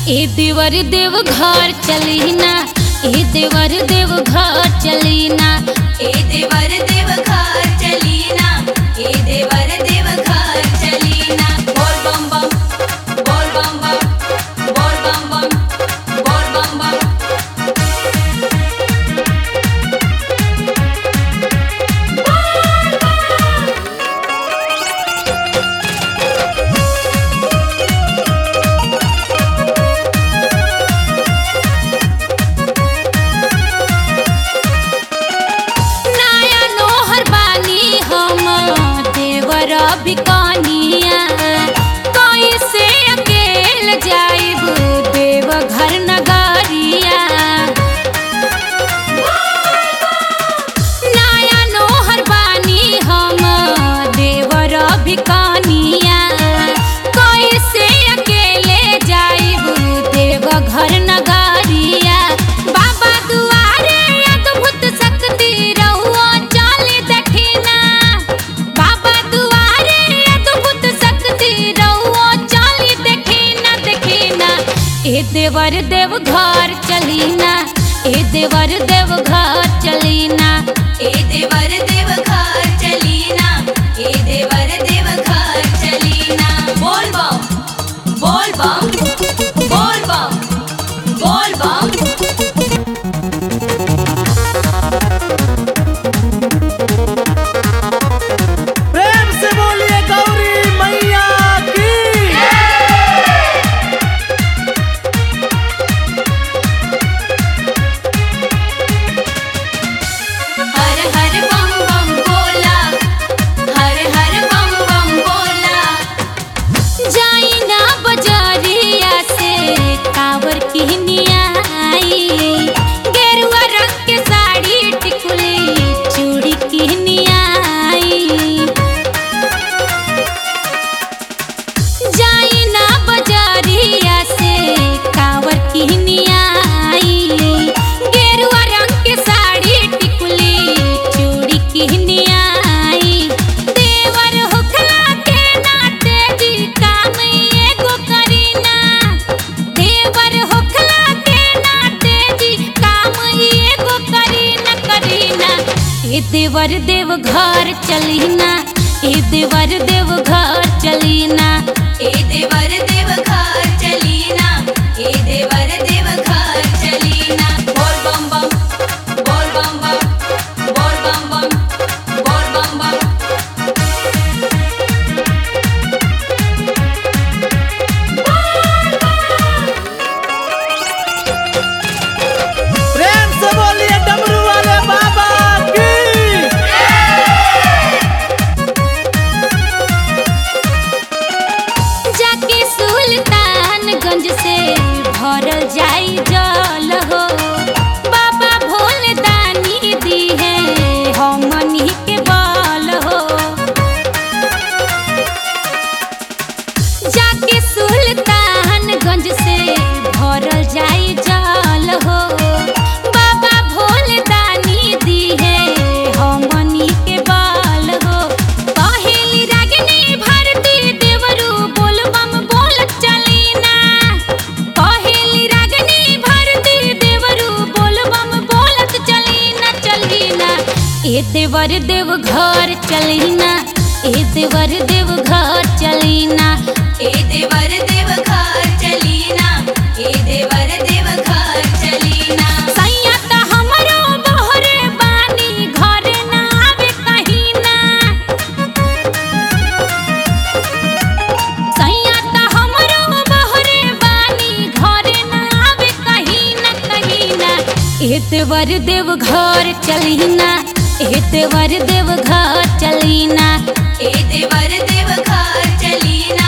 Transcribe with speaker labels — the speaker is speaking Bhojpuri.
Speaker 1: ए देवर देव घर चली ना ए देवर देव घर चली ना
Speaker 2: ए देवर देव घर चलीना ए देवर देव घर चलीना बोल बम बम बोल बम बम बोल बम बम बोल बम बम
Speaker 1: नया नोहर बानी हम देवर बिकनिया कैसे अकेल जाइब देव घर नगरिया नया नोहर बानी हम देवर बिकनिया कैसे अकेले जाइब देव घर नगरिया बाबा दुआरे अद्भुत शक्ति रहुआ चल दखिना बाबा दुआरे अद्भुत शक्ति रहुआ चल दखिना दखिना ए देवर देव घर चलीना ए देवर देव घर चलीना
Speaker 2: ए देवर देव घर चलीना ए देवर देव घर चलीना बोल बम बोल बम बोल बम बोल बम
Speaker 3: प्रेम से बोलिए गौरी मैया की
Speaker 2: हर हर बम बम बोला हर हर बम बम बोला
Speaker 1: जाइना बजारिया से कावर किहनिया आई गेरुआ रंग के साड़ी टिकुली चूड़ी किहनिया आई जाइना बजारिया से कावर किहनिया आई गेरुआ रंग के साड़ी टिकुली चूड़ी किहनिया आई देवर होखला के नाते जी काम एगो करीना देवर होखला के नाते जी काम एगो करीना करीना ए देवर देव घर चलीना ए देवर देव घर चलीना
Speaker 2: ए देवर देव घर चलीना ए देवर देव घर चलीना बोल बम बम बोल बम बम बोल बम बम बोल बम बम
Speaker 3: प्रेम से बोलिए डमरू वाले बाबा की
Speaker 1: जाके सुल्तानगंज से भरल जाई जल हो बाबा भोले दानी दी है हमनी के बल हो जाके सुल्तानगंज से भरल जाई जल हो बाबा भोले दानी दी है हमनी के बल हो पहेली रागिनी भारती देवरू बोल बम बोल चलीना पहेली रागिनी भारती देवरू बोल बम बोलत चलीना चलीना ए देवर देव घर चलीना ए देवर देव घर चलीना
Speaker 2: ए देवर देव घर चलीना ए देवर देव घर चलीना
Speaker 1: सैया त हमरो बहरे बानी घरे ना आवे कहीं ना सैया त हमरो बहरे बानी घरे ना आवे कहीं ना कहीं ना एतवर देव घर चलीना एतवर देव घर चलीना
Speaker 2: ए देवर देव घर चलीना